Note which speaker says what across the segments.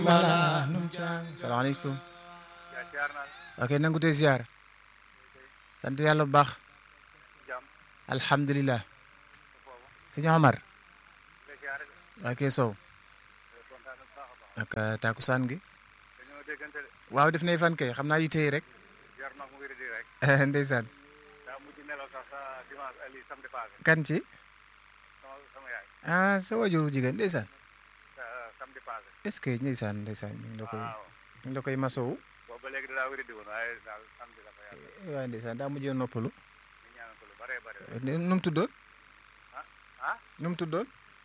Speaker 1: mala num caang salaamaaleykum ok nangu tey ziar sant yàlla bu baax alhamdulilah sëñ Omar ok Sow ak takusaan gi waaw def nay fan kay xam naa yitey rek ndeysaan kan ci ah sa wajuru jigéen ndeysaan est-ce que ndeysaan ndeysaan ñu ngi la koy ñu ngi la koy masowu waaye ndeysaan daa mujjee noppalu nu mu tuddoon nu mu tuddoon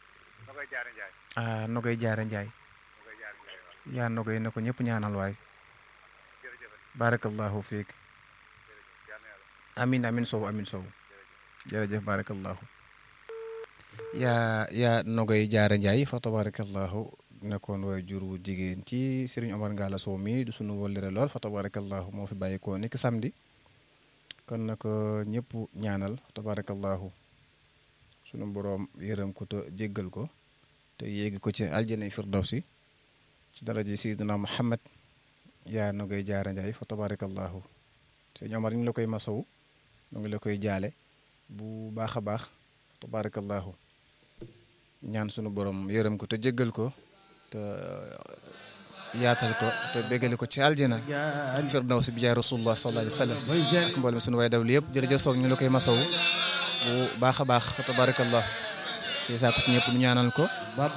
Speaker 1: ah no koy jaare njaay yaa no koy na ko ñëpp ñaanal waay barakallahu fiik amin amin sow amin sow jërëjëf barakallahu yaa yaa nogoy jaara njaay fa tabarakallahu nekkoon waay jur wu jigéen ci Serigne Omar Ngalla Sow mi du sunu wëllëre lool fa tabarakallahu moo fi bàyyikoo nekk samedi kon na ko ñëpp ñaanal tabarakallahu sunu boroom yërëm ko te jéggal ko te yéegi ko ci aljana firdawsi ci daraja Seydina Muhammad yaa nogoy jaara njaay fa tabarakallahu Serigne Omar ñu ngi la koy masawu ñu ngi la koy jaale bu baax a baax tabarakallahu ñaan sunu borom yërëm ko te jéggal ko te yaatal ko te béggale ko ci aljana firdaws bi jaay rasulullah sallallahu alayhi wa sallam ak mboolem sunu waay dawli yëpp jërëjëf soog ñu la koy masawu bu baax a baax tabarakallah te saa ko ci ñëpp ñu ñaanal ko